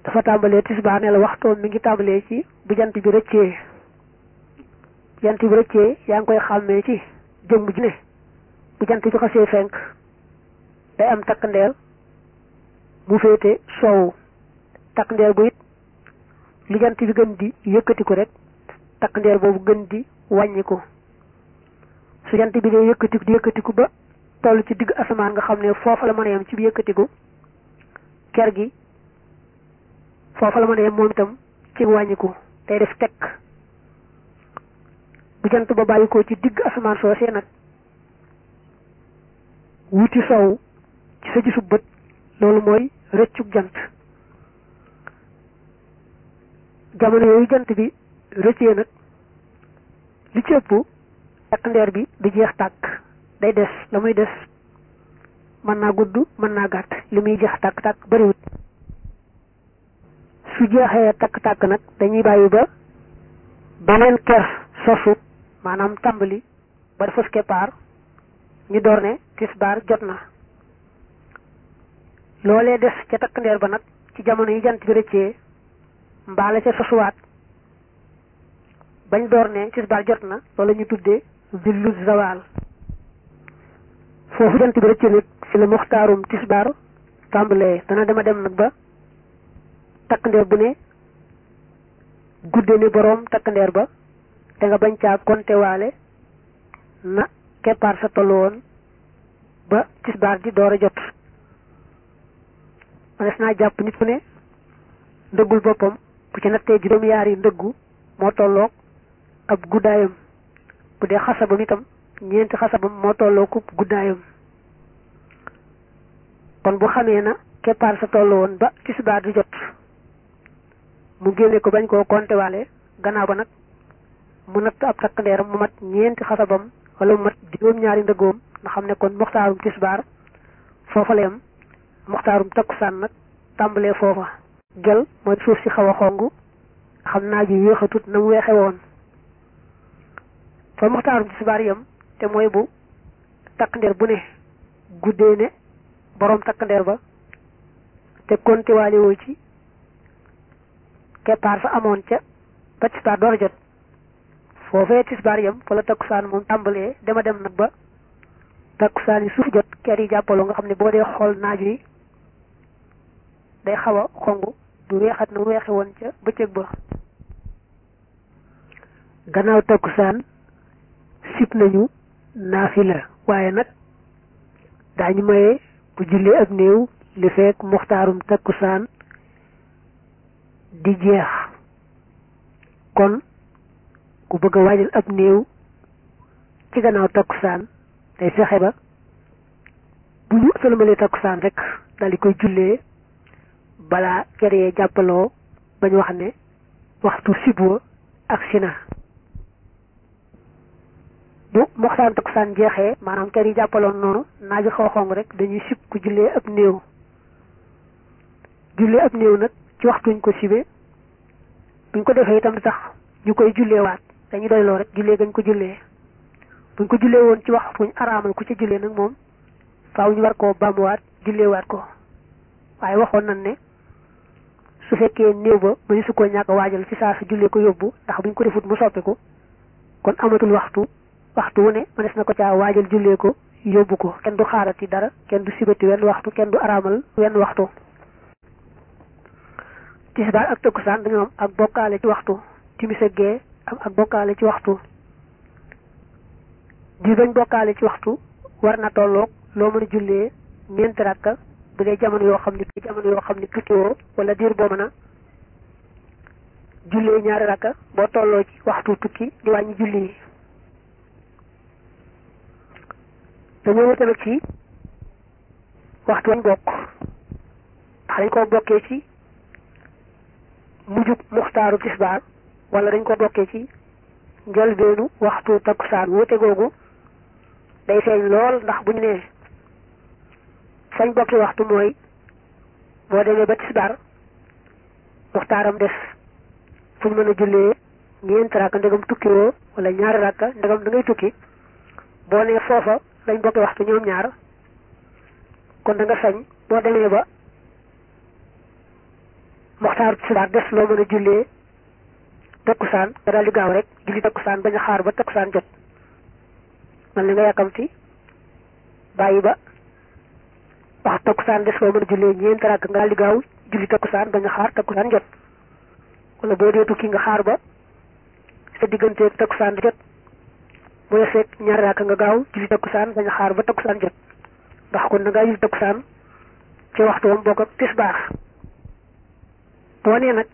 dafa tàmbalee tisbaar ne la waxtoom mi ngi tàmbalee ci bu jant bi rëccee jant bi rëccee yaa ngi koy xàmmee ci jëmm ji ne bu jant bi xasee fenk day am takk ndeer mu féete soowu takk ndeer bu it lu jant bi gën di yëkkatiku rek takk ndeer boobu gën di wàññiku su jant bi dee yëkkatiku di yëkkatiku ba toll ci digg asamaan nga xam ne foofa la mën a yem ci bi yëkkatiku ker gi foofa la mën a yem moom itam ci wàññiku day def tekk bu jant ba bàyyi ko ci digg asamaan soosee nag wuti sow ci sa gisub bët loolu mooy rëccug jant jamono yooyu jant bi rëccee nag li ci ëpp takk ndeer bi du jeex tàkk day des la muy des mën naa gudd mën naa gàtt li muy jeex tàkk tàkk bariwut su jeexee takk tàkk nag dañuy bàyyi ba beneen ker sosu maanaam tàmbali ba dafa keppaar ñu door ne tisbaar jot na loolee des ca takk ndeer ba nag ci jamono yi jant bi rëccee mbaala ca sosuwaat bañ door ne tisbaar jot na loolu ñu tuddee zillu zawal foofu jant bi rëccee nag ci la muxtaarum tisbaar tàmbalee dana dema dem nag ba takk ndeer bu ne gudde ni boroom takk ndeer ba te nga bañ caa konte waale na keppaar sa tollu woon ba tisbaar di door a jot manes naa jàpp nit ku ne ndëggul boppam bu ci nattee juróom yaari ndëggu moo tolloog ab guddaayam bu dee xasabam itam ñeenti xasabam moo tolloog guddaayam kon bu xamee na keppaar sa tollu woon ba tisbaar di jot mu génne ko bañ koo konte waale gannaaw ba nag mu natt ab takk ndeeram mu mat ñeenti xasabam wala mu mat juróom-ñaari ndëggoom nga xam ne kon muxtaarum tisbaar foofa la yam muxtaarum takkusaan nag tàmbalee foofa gel mooy suuf si xaw a xong xam naa ji yéexatut na mu weexe woon fa muxtaarum tisbaar yam te mooy bu takk ndeer bu ne guddee ne boroom takk ndeer ba te konti waale woo ci keppaar sa amoon ca ba tisbaar door a jot foofee tisbaar yam fa la takkusaan moom tàmbalee dema dem nag ba takkusaan yi suuf jot ker yi jàppaloo nga xam ne boo dee xool naaj wi day xaw a xong du weexat na mu weexe woon ca bëccëg ba gannaaw takkusaan sib nañu naafila waaye nag daañu maye bu jullee ak néew li fekk muxtaarum takkusaan di jeex kon ku bëgg a waajal ab néew ci gannaaw takkusaan day fexe ba bu ñu sëlmalee takkusaan rek daal di koy jullee balaa kër yee jàppaloo bañ wax ne waxtu sibwa ak sina bu moxtaan takkusaan jeexee maanaam kër yi jàppaloon noonu naaju xaw xong rek dañuy sib ku jullee ab néew jullee ab néew nag ci waxtuñ ko sibe buñ ko defee itam tax ñu koy julleewaat dañuy doyloo rek jullee gañ ko jullee buñ ko jullee woon ci waxtuñ araamal ku ci jullee nag moom faaw ñu war koo baamuwaat julleewaat ko waaye waxoon nañ ne su fekkee néew ba mëni su ko ñàkk waajal ci saa su jullee ko yóbbu ndax buñ ko defut mu soppiku kon amatul waxtu waxtu wu ne mënees na ko caa waajal jullee ko yóbbu ko kenn du xaarati dara kenn du sibati wenn waxtu kenn du araamal wenn waxtu tisbaar ak takkusaan dañoo am ak bokkaale ci waxtu timis ak gee am ak bokkaale ci waxtu di bañ bokkaale ci waxtu war na tolloog loo mën a jullee ñeenti rakka bu dee jamono yoo xam ne jamono yoo xam ne tukkiwoo wala diir boo mën a jullee ñaari rakka boo tolloo ci waxtu tukki di wàññi julli yi dañoo wute nag ci waxtu wañ bokk ndax dañ ko bokkee ci mujjug muxtaaru tisbaar wala dañ ko bokkee ci njëlbeenu waxtu takkusaan wute googu day feeñ lool ndax bu ñu nee fañ bokki waxtu mooy boo demee ba tisbaar muxtaaram des fu ñu mën a jullee ñeenti rakka ndegam tukki woo wala ñaari rakka ndegam da ngay tukki boo nee foofa lañ bokki waxtu ñoom ñaar kon da nga sañ boo demee ba moxtaaru tisbaar des loo mën a jullee takkusaan nga daal di gaaw rek julli takkusaan bañ a xaar ba takkusaan jot man li nga yàkkamti bàyyi ba wax takkusaan des loo mën a jullee ñeenti rakk nga daal di gaaw julli takkusaan bañ a xaar takkusaan jot wala boo dee tukki nga xaar ba sa digganteeg takkusaan jot mu yeseeg ñaari rakk nga gaaw julli takkusaan bañ a xaar ba takkusaan jot ndax kon da ngaa julli takkusaan ci waxtu wam bokk ak tisbaar boo nee nag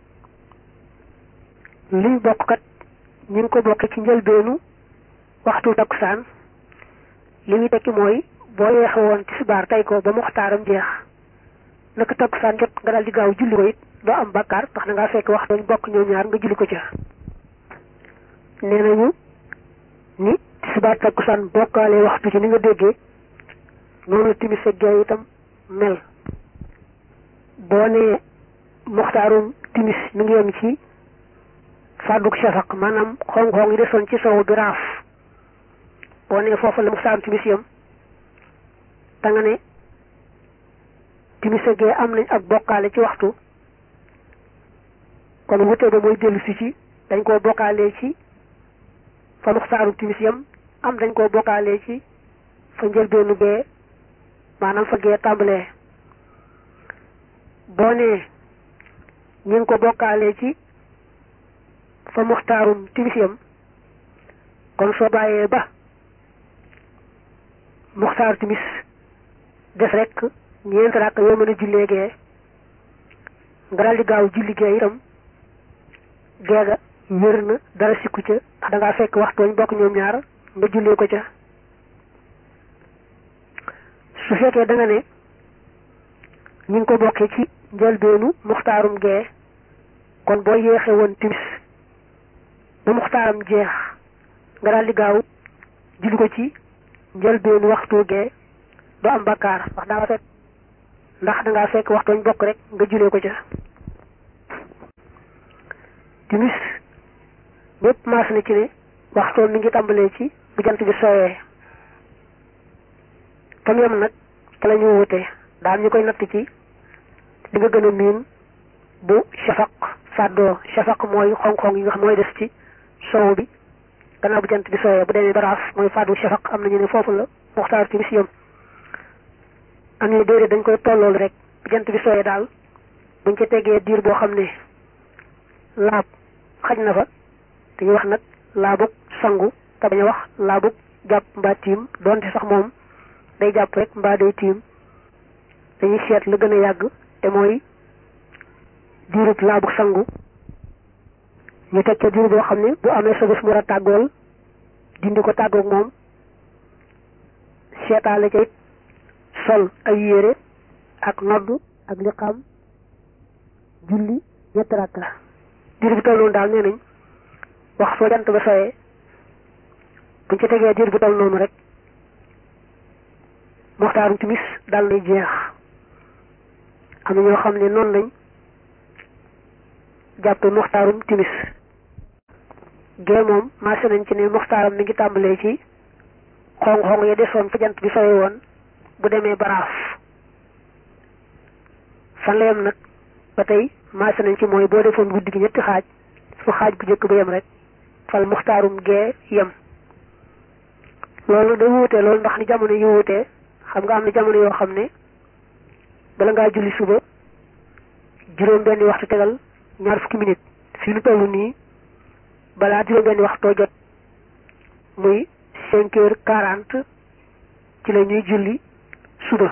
liy bokk kat ñu ngi ko bokkee ci njëlbeenu waxtu takkusaan li muy tekki mooy boo yeexe woon tisbaar tey ko ba muxtaaram jeex naka takkusaan jot nga daal di gaaw julli ko it doo am bakkaar ndax da ngaa fekk waxtu ñu bokk ñoom ñaar nga julli ko ca nee nañu ni tisbaar takkusaan bokkaale waxtu ci ni nga déggee noonu timis ak gee itam mel boo nee muxtaarum timis mi ngi yem ci fàdduk shafaq maanaam xong-xong yi desoon ci sowu bi raaf boo nee foofu la muxtaarum timis yem da nga ne timis ak gee am nañ ak bokkaale ci waxtu kon wute ba mooy dellu si ci dañ koo bokkaale ci fa muxtaarum timis yem am dañ koo bokkaale ci fa njëlbeenu bee maanaam fa gee tàmbalee boo nee ñu ngi ko bokkaalee ci fa muxtaarum timisiyam kon soo bàyyee ba muxtaaru timis des rek ñeent rakk yoo mën a jullee gee nga daal di gaaw julli gee itam geega wér na dara sikku ca ndax da ngaa fekk waxtooñ bokk ñoom ñaar nga jullee ko ca su fekkee da nga ne ñu ngi ko bokkee ci njëlbeenu muxtaarum gee kon boo yéexee woon timis ba muxtaaram jeex nga daal di gaaw julli ko ci njëlbeenu waxtu gee doo am bakkaar ndax daa fekk ndax da ngaa fekk waxtooñ bokk rek nga jullee ko ca timis ñépp maas na ci ne waxtoom mi ngi tàmbalee ci bu jant bi sooyee tam yam nag te la ñu wute daal ñu koy natt ci li nga gën a miin bu shafaq fàddoo shafaq mooy xong-xong yi nga xam mooy des ci sow bi gannaaw bu jant bi sooyee bu demee baraaf mooy fàddu shafaq am nañu ne foofu la muxtaar timis yam am ñu déedéet dañ koy tollool rek bu jant bi sooyee daal buñ ca tegee diir boo xam ne laab xaj na fa dañuy wax nag laabug sangu te bañ a wax laabug jàpp mbaa tiim doonte sax moom day jàpp rek mbaa day tiim dañuy seet la gën a yàgg te mooy diirub laabug sangu ñu teg ca diir boo xam ne bu amee sa bés mu war a tàggool dindi ko tàggoog moom seetaale ca it sol ay yére ak noddu ak liqaam julli ñetti rakka diir bu toll noonu daal nee nañ wax soo jant ba soyee buñ ci tegee diir bu toll noonu rek moxtaarum timis dal nay jeex am na ñoo xam ne noonu lañ jàppe moxtaarum timis gee moom marché nañ ci ne moxtaaram mi ngi tàmbalee ci xong-xong ya desoon fa jant bi soyee woon bu demee baraaf fan la yem nag ba tey marché nañ ci mooy boo defoon guddi gi ñetti xaaj fu xaaj bu njëkk ba yem rek fal muxtaarum gee yem loolu day wuute loolu ndax ni jamono yi wuute xam nga am na jamono yoo xam ne bala ngaa julli suba juróom benni waxtu tegal ñaar fukki minute fii lu toll nii balaa juróom benni waxtoo jot muy cinq heures quarante ci la ñuy julli suba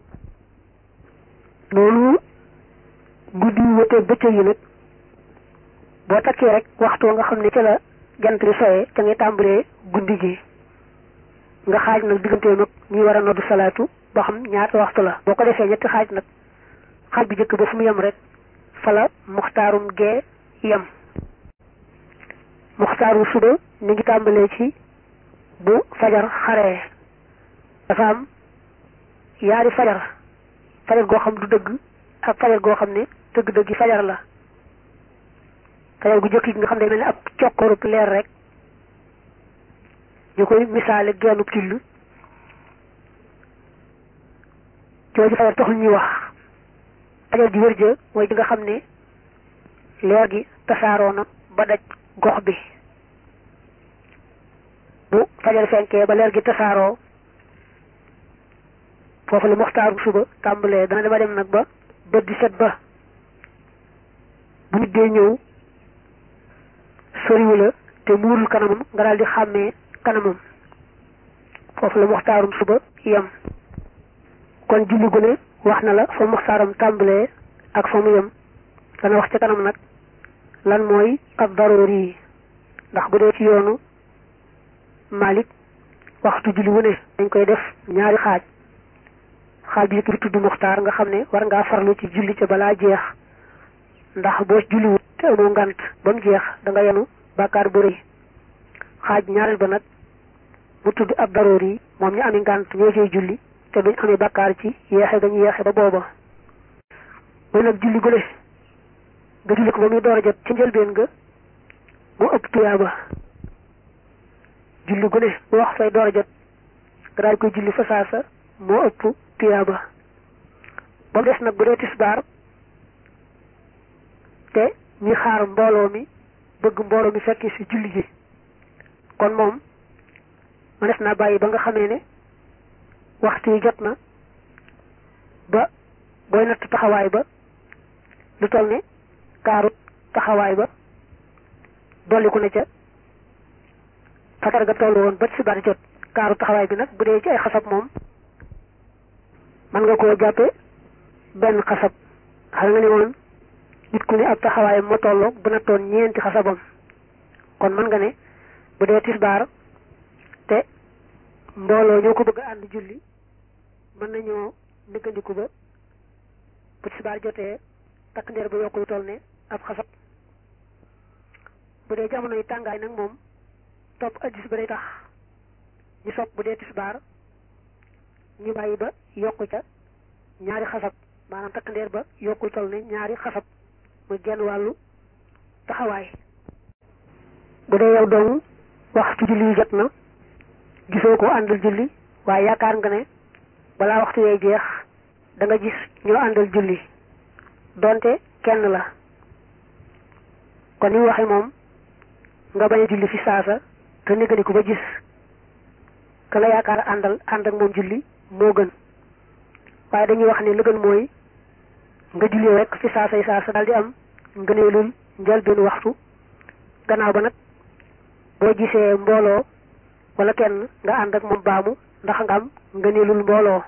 loolu guddi yi wuute bëccëg yi nag boo takkee rek waxtu nga xam ne ca la jant bi soyee ca ngay tàmbalee guddi gi nga xaaj nag digganteem ak ñuy war a noddu salaatu boo xam ñaata waxtu la boo ko defee ñetti xaaj nag xaaj bu njëkk ba fu mu yem rek fala muxtaarum gee yem muxtaaru suba mi ngi tàmbalee ci bu fajar xaree dafa am yaari fajar fajar goo xam du dëgg ak fajar goo xam ne dëgg-dëgg fajar la fajar gu jëkk gi nga xam ne mel ne ab cokkorub leer rek ñu koy misaale gennub till jooju fajar taxul ñuy wax fajar ji wér ja mooy ji nga xam ne leer gi tasaaroo na ba daj gox bi bu fajar fenkee ba leer gi tasaaroo foofu la muxtaaru suba tàmbalee dana dema dem nag ba bët di set ba bu nit dee ñëw soriwu la te muurul kanamam nga daal di xàmmee kanamam foofu la muxtaarum suba yem kon julli gu ne wax na la fa muxtaaram tàmbalee ak fa mu yem dana wax ca kanam nag lan mooy ab daroori yi ndax bu dee ci yoonu Malik waxtu julli wu ne dañ koy def ñaari xaaj xaaj bi bi tudd muxtaar nga xam ne war ngaa farlu ci julli ca balaa jeex ndax boo julliwut te amoo ngant ba mu jeex da nga yenu bàkkaar bu rëy xaaj ñaareel ba nag mu tudd ab daroor yi moom ñu ami ngant ñoo cay julli te duñ amee bàkkaar ci yeexe ga ñu yeexe ba booba mooy nag julli gu ne nga julli ko ba muy door a jot ci njëlbeen nga mu ëpp tuyaaba julli gu ne bu wax fay door a jot nga daal koy julli fa saasa moo ëpp tuyaaba ba mu des nag bu dee tisbaar te ñi xaar mbooloo mi bëgg mbooloo mi fekki ci julli ji kon moom ma des naa bàyyi ba nga xamee ne waxtu yi jot na ba booy natt taxawaay ba lu toll ne kaarut taxawaay ba dolliku na ca fajar ga toll woon ba tisbaar jot kaaru taxawaay bi nag bu dee ci ay xasab moom mën nga koo jàppe benn xasab xam nga ni woon nit ku ne ab taxawaayam moo tolloog bu nattoon ñeenti xasabam kon mën nga ne bu dee tisbaar te mbooloo ñoo ko bëgg a ànd julli mën nañoo néggandiku ba bu tisbaar jotee takk ndeer ba yokk lu toll ne ab xasab bu dee jamono yi tàngaay nag moom topp addis ba day tax ñu sopp bu dee tisbaar ñu bàyyi ba yokku ca ñaari xasab maanaam takk ndeer ba yokkul toll ne ñaari xasab muy genn wàllu taxawaay bu dee yow doomu waxtu julli yi jot na gisoo ko àndal julli waaye yaakaar nga ne balaa waxtu yee jeex da nga gis ñoo àndal julli donte kenn la kon ni mu waxee moom nga bañ a julli fi saasa te négganiku ba gis ka la yaakaar àndal ànd ak moom julli moo gën waaye dañuy wax ne lu gën mooy nga julli rek fi saasay saasa daal di am ngëneelul njëlbéenu waxtu gannaaw ba nag boo gisee mbooloo wala kenn nga ànd ak moom baamu ndax nga am ngëneelul mbooloo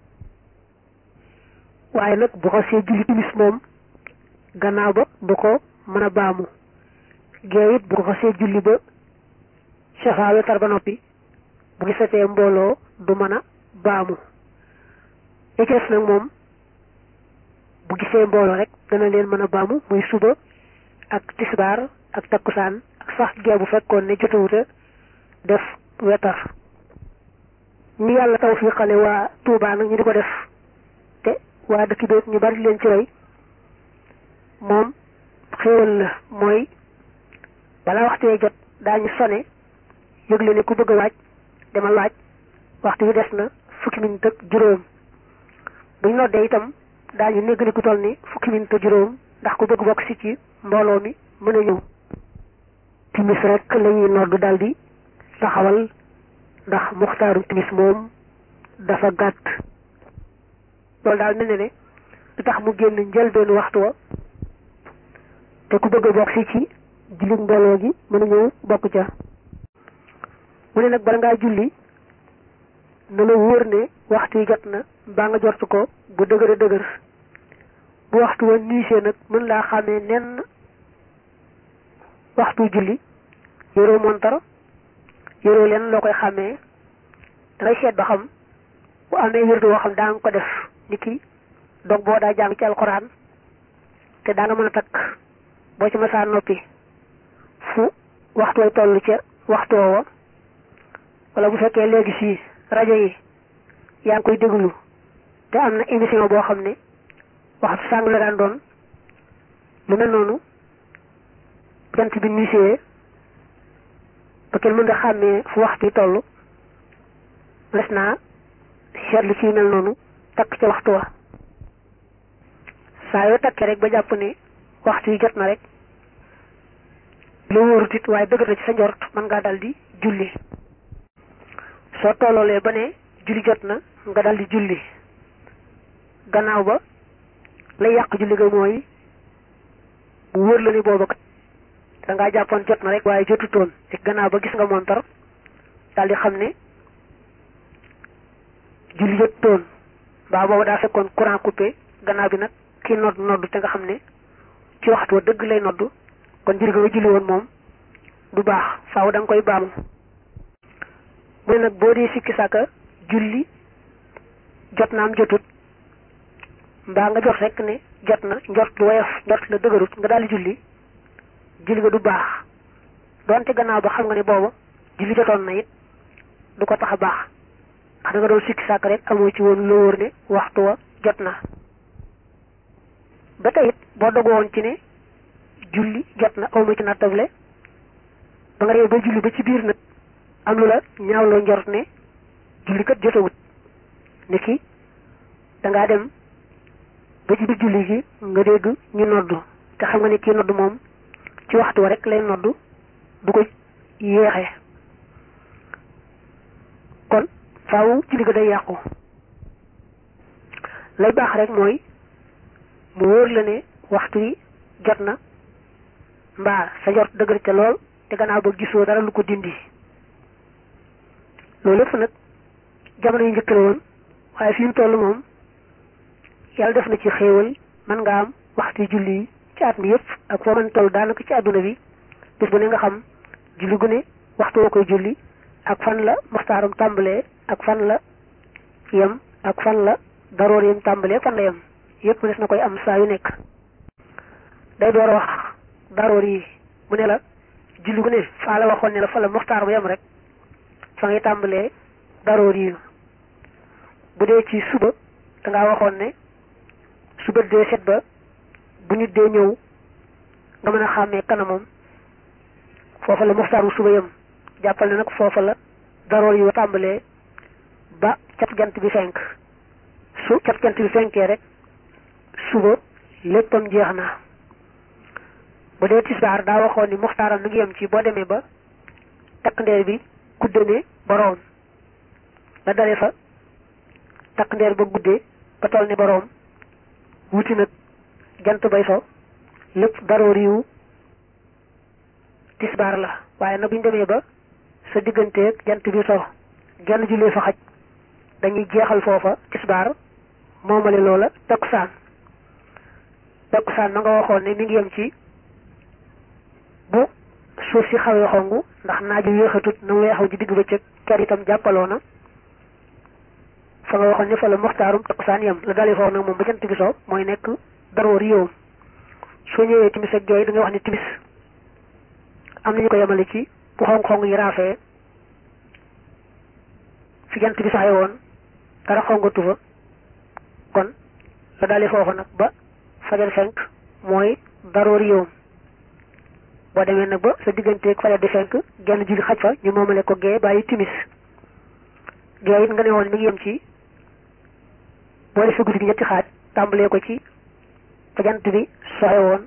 waaye nag bu ko see julli timis moom gannaaw ba du ko mën a baamu gee it bu ko see julli ba safa wetar ba noppi bu gisatee mbooloo du mën a baamu li ci des nag moom bu gisee mbooloo rek dana leen mën a baamu muy suba ak tisbaar ak takkusaan ak sax gee bu fekkoon ne jotawuta def wetar ñi yàlla tawfiqale waa Tuubaa nag ñu di ko def te waa dëkk bi ñu bari leen ci roy moom xéewal la mooy balaa waxtu wee jot daañu sone yëgle ne ku bëgg a waaj demal waaj waxtu wi des na fukki minit ak juróom buñ noddee itam daañu néggale ku toll ni fukki minit ak juróom ndax ku bëgg bokk si ci mbooloo mi mën a ñëw timis rek la ñuy noddu daldi taxawal ndax muxtaaru timis moom dafa gàtt loolu daal mel ne ne lu tax mu génn njëlbeenu waxtu wa te ku bëgg a bokk si ci jullit mbooloo gi mën a ñëw bokk ca mu ne nag bala ngaa julli na la wóor ne waxtu yi jot na mbaa nga jortu ko bu dëgër a dëgër bu waxtu wa niisee nag mën laa xàmmee nenn waxtu julli yoroo montar yoroo leen loo koy xàmmee dangay seet ba xam bu amee wérdu woo xam daa nga ko def ni ki dog boo daa jàng ci alxuraan te daa nga mën a takk boo ci masaa noppi fu waxtu way toll ca waxtu woowa wala bu fekkee léegi fii rajo yi yaa ngi koy déglu te am na émission boo xam ne waxtu sàng la daan doon lu mel noonu jant bi nisee ba kenn mën nga xàmmee fu waxtu yi toll des naa seetlu ci mel noonu takk ca waxtu wa saa yoo takkee rek ba jàpp ne waxtu yi jot na rek lu wóorut it waaye dëgër na ci sa njort mën ngaa dal di julli soo tolloolee ba ne julli jot na nga dal di julli gannaaw ba lay yàq julli ga mooy bu wóor la ni booba kat da ngaa jàppoon jot na rek waaye jotutoon te gannaaw ba gis nga montar daal di xam ne julli jotutoon mbaa booba daa fekkoon courant coupé gannaaw bi nag kii nodd nodd te nga xam ne ci waxtu wa dëgg lay nodd kon julli ga nga julli woon moom du baax faaw da nga koy baamu mu ne nag boo dee sikki sàkka julli jot na am jotut mbaa nga jot rek ne jot na njort lu woyof njort la dëgërut nga daal di julli julli ga du baax doonte gannaaw ba xam nga ne booba julli jotoon na it du ko tax a baax ndax da nga doon sikki sàkk rek amoo ci woon loo wóor ne waxtu wa jot na ba tey it boo dogu woon ci ne julli jot na awma ci nattable ba nga réew ba julli ba ci biir nag am lu la ñaawloo njort ne julli kat jotawut ni ki dangaa dem ba ci biir julli gi nga dégg ñu noddu te xam nga ne kii noddu moom ci waxtu wa rek lay noddu du ko yéexe kon faaw julli ga day yàqu lay baax rek mooy mu wóor la ne waxtu yi jot na mbaa sa jot dëgër ca lool te gannaaw ba gisoo dara lu ko dindi loolu lépp nag jamono yu njëkk la woon waaye fi mu toll moom yàlla def na ci xéewal mën nga am waxtu julli yi ci at mi yëpp ak foo mën toll daanaka ci àdduna bi bis bu ne nga xam julli gu ne waxtu woo koy julli ak fan la muxtaaram tàmbalee ak fan la yem ak fan la daroor yem tàmbalee fan la yem yëpp des na koy am saa yu nekk day door a wax daroor yi mu ne la julli gu ne faa la waxoon ne la fa la muxtaar ba yem rek fa ngay tàmbalee daroor yi bu dee ci suba da ngaa waxoon ne suba dee set ba bu nit dee ñëw nga mën a xàmmee kanamam foofa la muxtaaru suba yem jàppal ne nag foofa la daroor yi tàmbalee ba cat jant bi fenk su cat jant bi fenkee rek suba léppam jeex na bu dee tisbaar daa waxoon ni muxtaaram mi ngi yem ci boo demee ba takk ndeer bi gudde ne boroom la dale fa takk ndeer ba guddee ba toll ne boroom wuti nag jant bay so lépp daroor yiwu tisbaar la waaye nag bu ñu demee ba sa digganteeg jant bi so genn jullee fa xaj dañuy jeexal foofa tisbaar moomale loola takkusaan takkusaan ma nga waxoon ne mi ngi yem ci bu suuf si xawee xongu ndax naaju yéexatut na mu weexaw ji digg bëccëg ker itam jàppaloo na fa nga waxoon ne fa la muxtaarum takkusaan yem la dalee foofu nag moom ba jant bi so mooy nekk daroor yowam soo ñëwee timis ak geey da ngay wax ne timis am nañu ko yemale ci bu xong-xong yi raafee fi jant bi saxee woon dara xongatu fa kon la dalee foofu nag ba fajar fenk mooy daroor yowam boo demee nag ba sa digganteeg fajar di fenk genn julli xaj fa ñu moomale ko gee bàyyi timis gee it nga ne woon mi ngi yem ci boo defee guddi gi ñetti xaaj tàmbalee ko ci fa jant bi soxe woon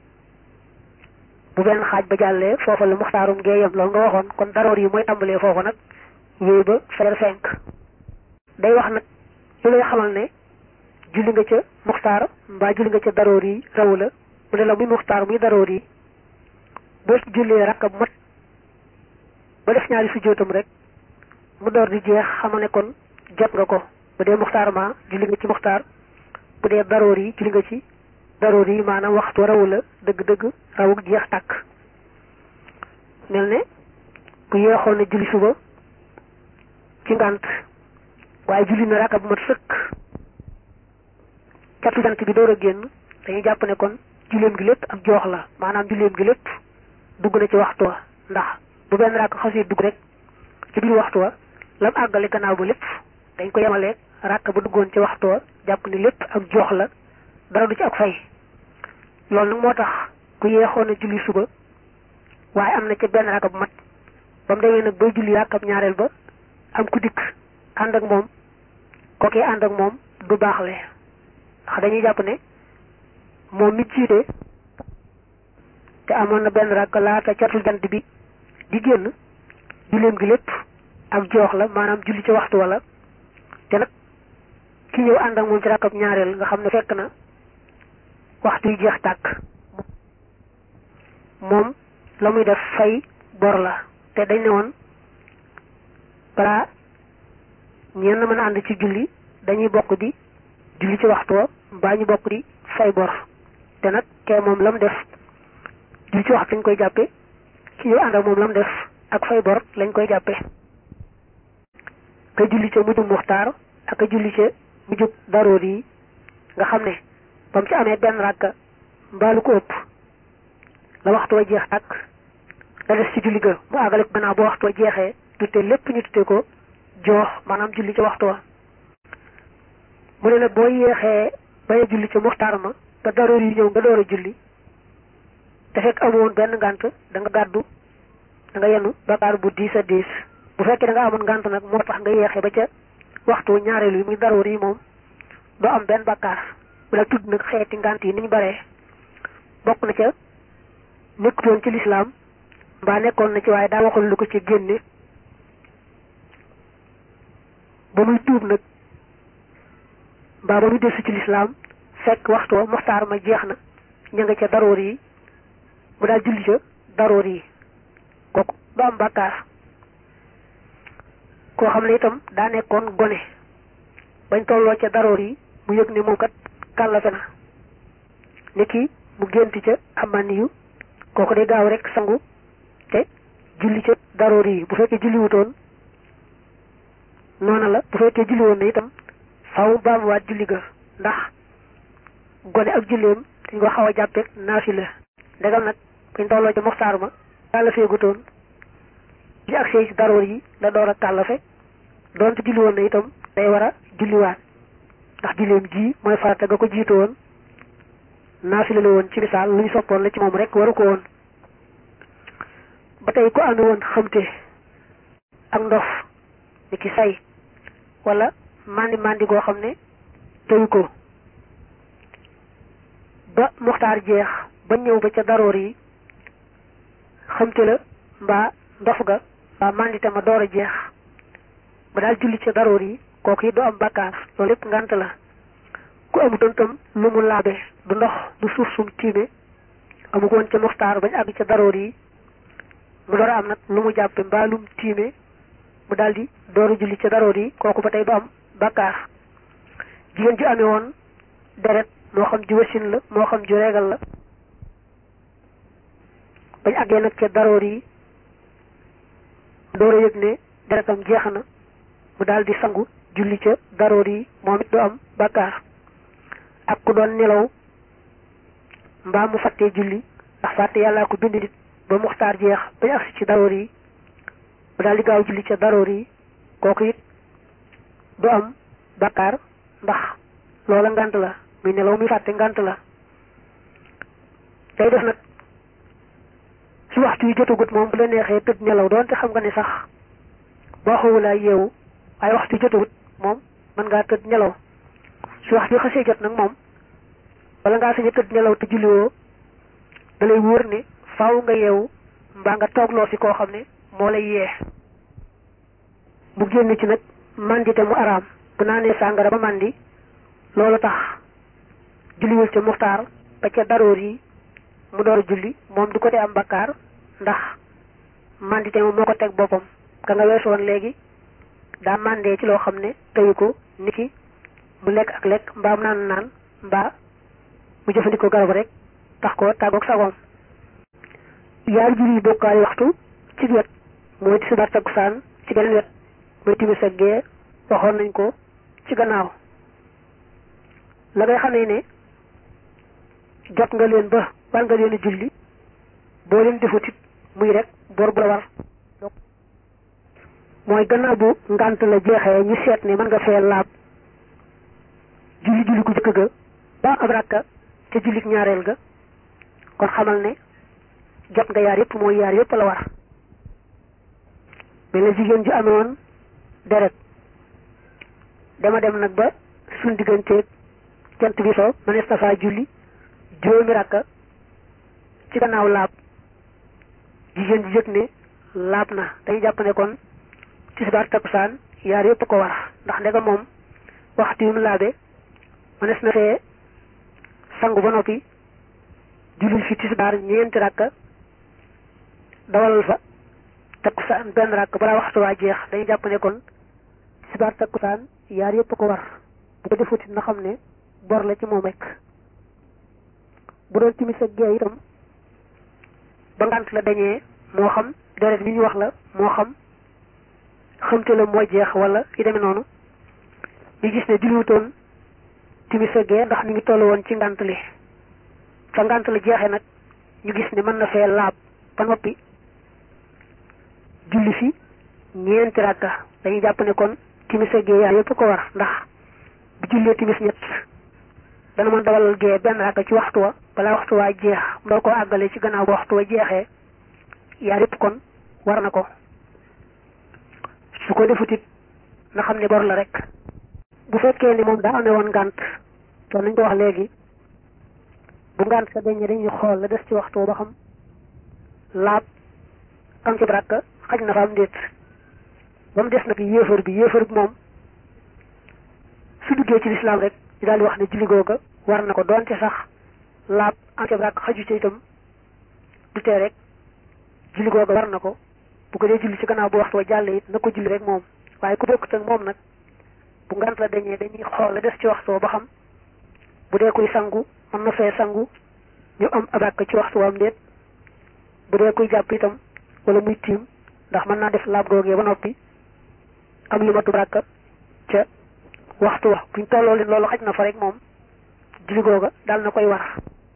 bu benn xaaj ba jàllee foofa la muxtaarum gee yem loolu nga waxoon kon daroor yi mooy tàmbalee foofa nag wéy ba fajar fenk day wax nag lu lay xamal ne julli nga ca muxtaar mbaa julli nga ca daroor yi raw la mu ne la muy muxtaar muy daroor yi boo jullee rakk bu mat ba def ñaari sujjóotam rek mu door di jeex xama ne kon jot nga ko bu dee muxtaar ma julli nga ci muxtaar bu dee daroor yi julli nga ci daroor yi maanaam waxtu rawu la dëgg-dëgg rawuk jeex tàkk mel ne bu yeexoon ne julli suba ci ngànt waaye julli na rakk bu mat sëkk catu jant bi door a génn dañuy jàpp ne kon julleem gi lépp ak joox la maanaam julleem gi lépp dugg na ci waxtu wa ndax bu benn rakk xasee dugg rek ci biir waxtu wa lam àggale gannaaw ba lépp dañ ko yemaleeg rakk ba duggoon ci waxtu wa jàpp ne lépp ak joox la dara du ci ak fay loolu nag moo tax ku yeexoon a julli suba waaye am na ca benn rakk bu mat ba mu demee nag bay julli rakkab ñaareel ba am ku dikk ànd ak moom kookee ànd ak moom du baaxle ndax dañuy jàpp ne moom mi jiite te amoon na benn rakk laata catul jant bi di génn julleem gi lépp ak joox la maanaam julli ci waxtu wala te nag ki ñëw ànd ak moom ci rakkab ñaareel nga xam ne fekk na waxtu yi jeex tàkk moom la muy def fay bor la te dañ ne woon balaa ñenn mën a ànd ci julli dañuy bokk di julli ci waxtu wa mbaa ñu bokk di fay bor te nag kee moom la mu def julli ci waxtu lañ koy jàppe ki ñëw ànd ak moom la mu def ak fay bor lañ koy jàppe ka julli ca mujjub muxtaar ak ka julli ca mujjub daroor yi nga xam ne ba mu ci amee benn ràkka mbaalu ko ëpp la waxtu wa jeex ak la des ci julli ga mu àggale ko gannaaw ba waxtu wa jeexee tutte lépp ñu tutte ko joox maanaam julli ca waxtu wa mu ne nag boo yéexee bañ a julli ca muxtaar ma ba daroor yi ñëw nga door a julli te fekk amoon benn ngànt da nga gàddu da nga yenu bakaar bu diis a diis bu fekkee da nga amoon ngànt nag moo tax nga yeexee ba ca waxtu ñaareelu yi muy daroor yi moom doo am benn bakkaar wala tudd nag xeeti ngànt yi ni ñu baree bokk na ca nekkutoon ci lislaam mbaa nekkoon na ci waaye daa waxul lu ko ci génne ba muy tuub nag mbaa ba muy desu ci lislaam fekk waxtu wa muxtaar ma jeex na ña nga ca daroor yi mu daal julli ca daroor yi kooku du am bàkkaar koo xam ne itam daa nekkoon gone bañ tolloo ca daroor yi mu yëg ne moom kat kàllafe na ni ki mu gént ca amani yu kooku day gaaw rek sangu te julli ca daroor yi bu fekkee julli wutoon noona la bu fekkee julli woon na itam faw baamuwaat julli ga ndax gone ak julleem dañ ko xaw a jàppeeg naafila ndegam nag bañ tolloo ca moxtaar ma kàllafee gutoon li ak ci daroor yi la door a kàllafe doonte julli woon na itam day war a julliwaat ndax julleem ji mooy farata ga ko jiitu woon naafila la woon ci misaal lu ñu soppoon la ci moom rek waru ko woon ba tey ku amee woon xamte ak ndof ni ki say wala mandi mandi goo xam ne teyu ko ba muxtaar jeex ba ñëw ba ca daroor yi xamte la mbaa ndof ga mbaa mandite ma door a jeex ba daal julli ca daroor yi kooku yi du am bakkaar loolu lépp ngant la ku amutoon tam lu mu laabe du ndox du suuf sum tiime amu ko woon ca muxtaar bañ àgg ca daroor yi mu door a am nag lu mu jàppe mbaa lum tiime mu daal di dooru julli ca daroor yi kooku ba tey du am bakkaar jigéen ju amee woon deret moo xam ju wasin la moo xam ju reegal la bañ àggee nag ca daroor yi door a yëg ne deretam jeex na mu daal di sangu julli ca daroor yi moom it du am bakkaar ak ku doon nelaw mbaa mu fàttee julli ndax fàtte yàllaa ko bind nit ba muxtaar jeex bañ agsi ci daroor yi mu daal di gaaw julli ca daroor yi kooku it du am bakkaar ndax loola ngant la muy nelaw muy fàtte ngant la day def nag su waxtu yi jotagut moom bu la neexee tëdd nelaw doonte xam nga ne sax boo xawulaa yeewu waaye waxtu yi jotagut moom mën ngaa tëdd nelaw su waxtu yi xasee jot nag moom wala ngaa sañ a tëdd nelaw te julliwoo da lay wóor ne faaw nga yeewu mbaa nga toogloo fi koo xam ne moo lay yee mu génn ci nag mandite mu araam bu naanee sàngara ba mandi loolu tax julliwul ca muxtaar ba ca daroor yi mu door a julli moom du ko te am bakkaar ndax mandite moom moo ko teg boppam ka nga weesu woon léegi daa mandee ci loo xam ne teyu ko niki mu lekk ak lekk mbaa mu naan naan mbaa mu jëfandikoo garab rek tax ko tàggoog sagoom yaar julli bokkaale waxtu ci wet mooy tisbaar takkusaan ci beneen wet mooy timis ak gee waxoon nañ ko ci gannaaw la ngay xamee ne jot nga leen ba war nga leen a julli boo leen defut it muy rek bor bu la war mooy gannaaw bu ngànt la jeexee ñu seet ne mën nga fee laab julli julli gu jëkk ga ba ab rakka te jullit ñaareel ga kon xamal ne jot nga yaar yëpp mooy yaar yëpp la war mel na jigéen ju amoon deret dama dem nag ba suñ digganteeg jant bi so mënees na faa julli juróomi rakka ci gannaaw laab jigéen ji yëg ne laab na dañuy jàpp ne kon tisbaar takkusaan yaar yëpp ko war ndax ndega moom waxtu yu mu laabe mënees na fee sangu ba noppi julli fi tisbaar ñeenti rakka dawalal fa takkusaan benn rakk balaa waxtu waa jeex dañuy jàpp ne kon tisbaar takkusaan yaar yëpp ko war bu ko defuti na xam ne bor la ci moom rek bu doon timis ak gee itam ba ngant la dañee moo xam deret li ñu wax la moo xam xamte la moo jeex wala yi demee noonu ñu gis ne julliwutoon timis ak gee ndax ñu ngi toll woon ci ngant li fa ngant la jeexee nag ñu gis ne mën na fee laab ba noppi julli fi ñeenti rakka dañuy jàpp ne kon timis ak gee yaar yëpp ko war ndax bu jullee timis ñett dana mën dawalal gee benn rakka ci waxtu wa balaa waxtu waa jeex mu doo ko àggale ci gannaaw ba waxtu wa jeexee yaar yëpp kon war na ko su ko defutit na xam ne bor la rek bu fekkee ni moom daa amee woon ngànt to nañ ko wax léegi bu ngànt sa dañee dañuy xool la des ci waxtu wa ba xam laab am ci rakka xaj na fa am ndéet ba mu des nag yéefar bi yéefar bi moom su duggee ci lislaam rek ñu daal di wax ne julli googa war na ko doonte sax laab am ci rakk xaju ci itam du tee rek julli googa war na ko bu ko dee julli ci gannaaw bu waxtu wa jàll it na ko julli rek moom waaye ku bokkut ak moom nag bu ngant la dañee dañuy xool la des ci waxtu wa ba xam bu dee kuy sangu mën na fee sangu ñu am abàkk ci waxtu wa am ndéet bu dee kuy jàpp itam wala muy tiim ndax mën naa def laab googee ba noppi am lu matu rakka ca waxtu wa buñ tolloo leen loolu xaj na fa rek moom julli googa daal na koy war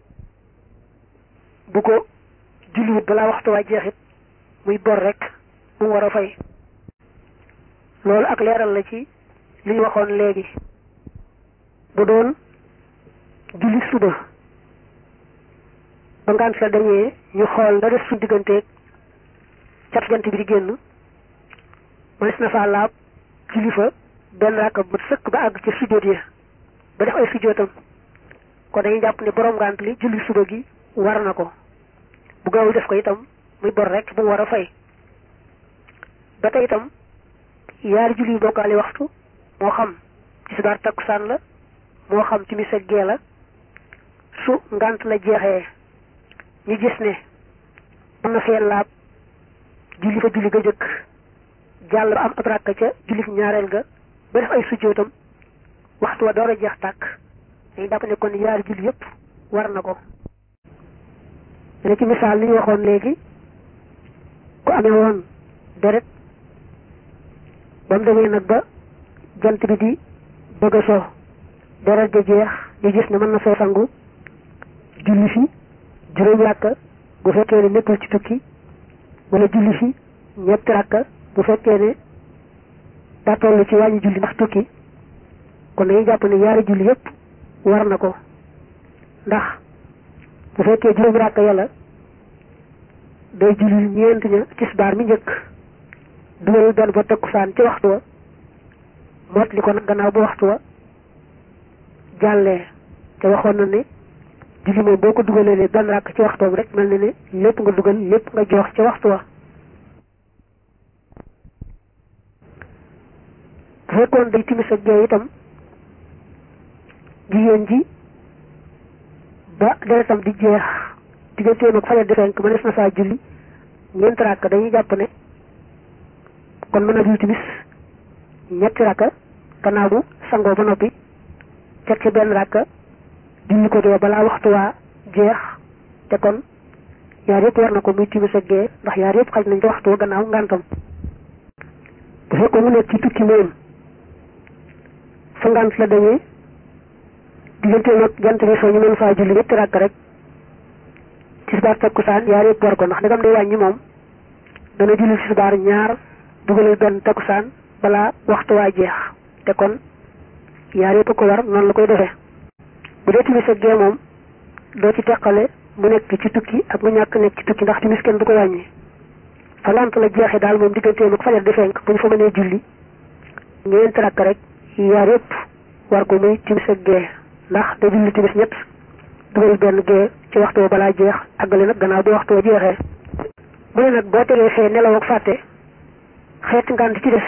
bu ko julliwut balaa waxtu waa jeexit muy bor rek mu war a fay loolu ak leeral la ci li ñu waxoon léegi bu doon julli suba ba ngaan sa dañee ñu xool la def suñ digganteeg cat jant bi di génn mënees na faa laab julli fa benn rakka bu sëkk ba àgg ci sujjóot ya ba def ay sujjóotam kon dañuy jàpp ne borom ngant li julli suba gi war na ko bu gaawul def ko itam muy bor rek bu mu war a fay ba tey itam yaari julli yu bokkaale waxtu moo xam tisbaar takkusaan la moo xam timis ak gee la su ngant la jeexee ñu gis ne mën na fee laab julli fa julli ga jëkk jàll ba am ab rakka ca julli ñaareel ga ba def ay sujjóotam waxtu wa door a jeex tàkk dañuy jàpp ne kon yaari julli yëpp war na ko ne ci misaal li ñu waxoon léegi ku amee woon deret ba mu demee nag ba jant bi di bëgg a so deret ja jeex ñu gis ne mën na fee sangu julli fi juróom ràkka bu fekkee ne nekkul ci tukki wala julli fi ñetti ràkka bu fekkee ne daa toll ci wàññi julli ndax tukki kon dañuy jàpp ne yaari julli yëpp war na ko ndax bu fekkee juróomi ràkka yàlla day julli ñeent ña tisbaar mi njëkk dugal benn ba takkusaan ci waxtu wa mot li ko nag gannaaw ba waxtu wa jàllee te waxoon na ne julli moom boo ko dugalee ne benn ràkk ci waxtoom rek mel na ne lépp nga dugal lépp nga jox ci waxtu wa bu fekkoon day timis ak gee itam jigéen ji ba deretam di jeex digganteem ak fajar di fenk mënees na saa julli ñeenti ràkk dañuy jàpp ne kon mën na julli timis ñetti ràkk gannaaw bu sangoo ba noppi teg ci benn ràkk julli ko gee balaa waxtu waa jeex te kon yaar yëpp war na ko muy timis ak gee ndax yaar yëpp xaj nañ ci waxtu wa gannaaw ngantam bu fekkoon mu nekk ci tukki moom fa ngant la dañee diggante nag jant bi soo ñu mën faa julli ñetti ràkk rek tisbaar takkusaan yaar yëpp war ko ndax dagam day wàññi moom dana julli tisbaar ñaar dugalal benn takkusaan balaa waxtu waa jeex te kon yaar yëpp ko war noonu la koy defee bu dee timis ak gee moom doo ci teqale mu nekk ci tukki ak mu ñàkk nekk ci tukki ndax timis kenn du ko wàññi fa lant la jeexee daal moom digganteem ak fajar di fenk bu ñu fa mënee julli ñeenti rakk rek yaar yëpp war ko muy timis ak gee ndax da julli timis ñett dugal benn gee ci waxtu wa balaa jeex àggale nag gannaaw bi waxtu wa jeexee mu ne nag boo tegee fee nelaw ak fàtte xeeti ngànt ci des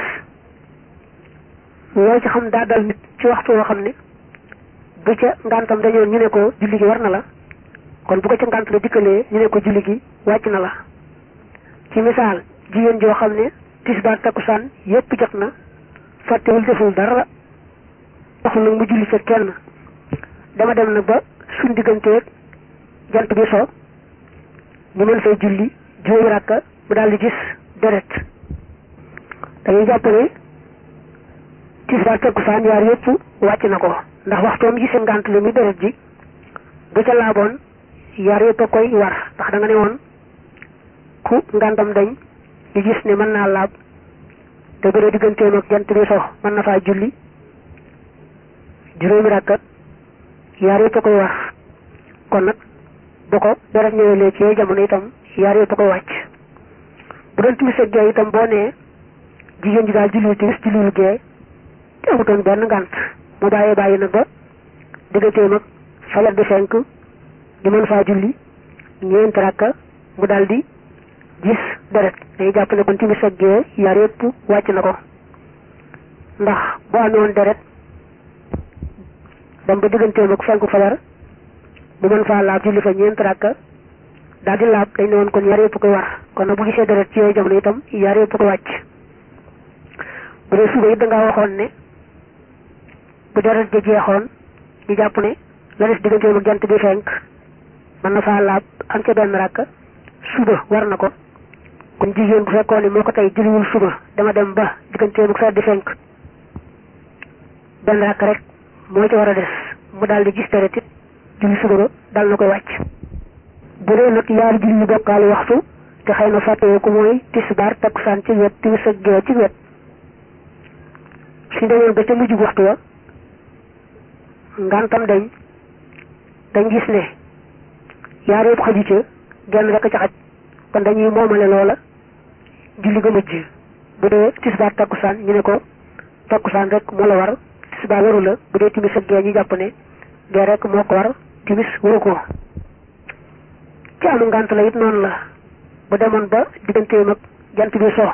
loo ci xam daa dal nit ci waxtu woo xam ne bu ca ngàntam dañoon ñu ne ko julli gi war na la kon bu ko ca ngànt la dikkalee ñu ne ko julli gi wàcc na la ci misaal jigéen joo xam ne tisbaar takkusaan yépp jot na fàttewul deful dara waxul nag mu julli ca kenn dama dem nag ba suñ digganteeg jant bi so ñu mën fay julli juróomi rakka mu daal di gis deret dañuy jàpp ne tisbaar takkusaan yaar yépp wàcc na ko ndax waxtoom gisee ngànt li muy deret ji bu ca laaboon yaar yépp a koy war ndax da nga ne woon ku ngàntam dañ ñu gis ne mën naa laab te bu dee digganteem ak jant bi so mën na faa julli juróomi rakka yaar yépp a koy war kon nag bu ko deret ñëwelee ci jamono itam yaar yépp a koy wàcc bu doon timis ak gee itam boo nee jigéen ji daal julliwul timis julliwul gee te amutoon benn ngànt mu bàyyee bàyyi nag ba digganteem ak fajar di fenk ñu mën faa julli ñeenti rakka mu daal di gis deret dañuy jàpp ne kon timis ak gee yaar yépp wàcc na ko ndax boo amee woon deret dem ba digganteem ak fenku fajar bu mën faa laab julli fa ñeent rakka daal di laab dañ ne woon kon yaar yépp koy war kon nag bu gisee deret ci yooyu jamono itam yaar yépp koy wàcc bu dee suba it dangaa waxoon ne bu deret ja jeexoon ñu jàpp ne la des digganteem ak jant bi fenk mën na faa laab am ca benn rakka suba war na ko kon jigéen bu fekkoon ne moo ko tey julliwul suba dama dem ba digganteem ak di fenk benn rakk rek moo ci war a des mu daal di gis deret it julli suba ba dal na koy wàcc bu dee nag yaari julli bokkaale waxtu te xëy na fàttewoo ko mooy tisbaar takkusaan ci wet timis ak gee ci wet suñ demee ba ca mujj waxtu wa ngantam dañ dañ gis ne yaar yëpp xaju ca genn rek ca xaj kon dañuy moomale loola julli ga mujj bu dee tisbaar takkusaan ñu ne ko takkusaan rek moo la war tisbaar waru la bu dee timis ak gee ñu jàpp ne gee rek moo ko war timis waru ko ci amu ngànt la it noonu la bu demoon ba digganteem ak jant bi so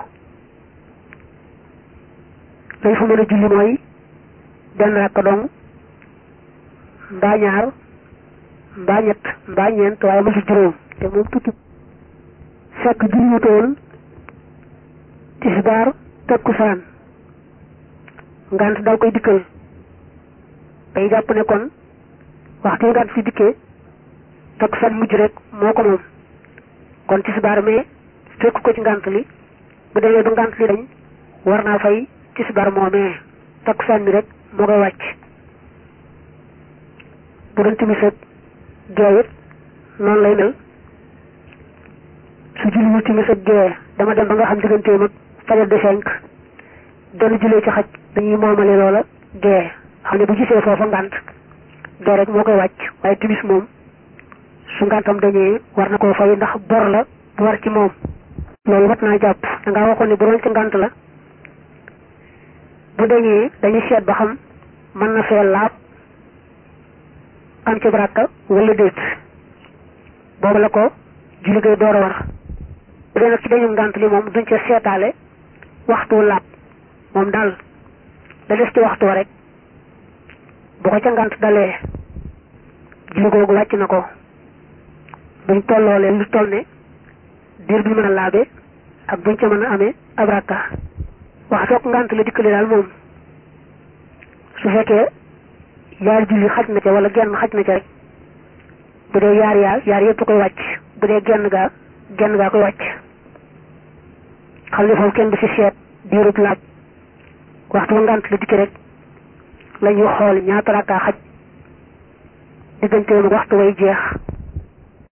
lañ fa mën a julli mooy benn rakka dong mbaa ñaar mbaa ñett mbaa ñeent waaye ma si juróom te moom tuuti fekk julliwutoon tisbaar takkusaan ngànt dal koy dikkal day jàpp ne kon waxtu ngànt si dikkee takkusaan mujj rek moo ko moom kon tisbaar mais fekk ko ci ngànt li bu demee ba ngànt li dañ war naa fay tisbaar moomee takkusaan mi rek moo koy wàcc bu doon timis ak gee it noonu lay mel su julliwul timis ak gee dama dem ba nga xam digganteem ak fajar de fenk benn jullee ci xaj dañuy moomale loola gee xam ne bu gisee foofa ngànt gee rek moo koy wàcc waaye timis moom su ngàntam dañee war na koo fay ndax bor la bu war ci moom loolu wat naa jàpp da ngaa waxoon ne bu doon ci ngànt la bu dañee dañuy seet ba xam mën na fee laab am ci baraka wala déet boobu la ko julli gay door a war bu dee nag ci dañu ngànt li moom duñ ca seetaale waxtu laab moom daal la des ci waxtu rek bu ko ca ngànt dalee julli googu wàcc na ko buñ tolloolee lu toll ne diir bi mën a laabe ak buñ ca mën a amee ab rakka waxtoog ngànt la dikkale daal moom su fekkee yaar julli xaj na ca wala genn xaj na ca rek bu dee yaar yaar yaar yëpp koy wàcc bu dee genn gaa genn gaa koy wàcc xam ne foofu kenn du fi seet diirub laaj waxtu ngànt la dikki rek la ñuy xool ñaata rakka xaj digganteem ak waxtu way jeex